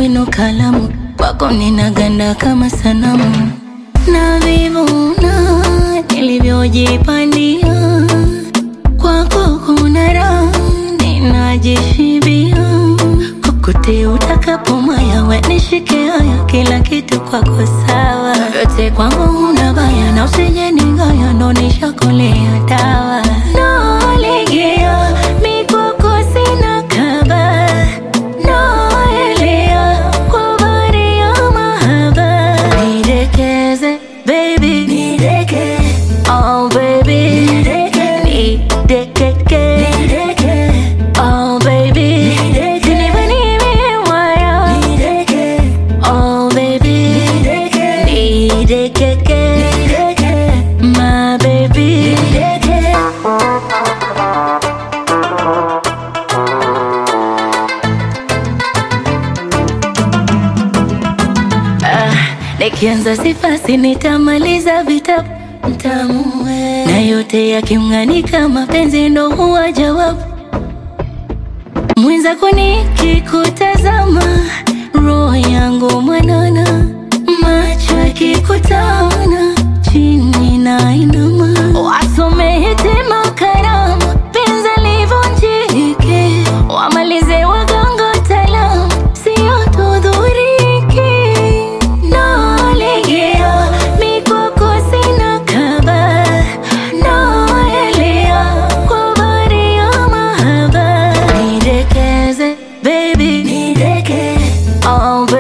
wino kalamu, kwako ninaganda kama sanamu, na vivuna nilivyojipandia, kwako kuna raha ninajishibia, kokote utakapomaya, we nishike haya, kila kitu kwako sawa, yote kwangu huna baya, na usije nigaya, ndo nishakolea dawa nalegea mikoko sina kaba naelea kwa bahari ya mahaba nidekeze baby nideke oh baby nideke nidekeke nideke oh baby nideke nibanie waya nideke oh baby nideke nidekeke nideke my baby nideke Ah, nikianza sifasi nitamaliza vitabu mtamu we. na yote yakiunganika mapenzi ndo huwa jawabu mwenzako nikikutazama roho yangu mwanana macho yakikutana chini na inama wasome hitima karama penzi livunjike wamalize waganga taalamu sio tudhuriki nalegea mikoko sina kaba naelea kwa bahari ya mahaba nidekeze baby nideke oh baby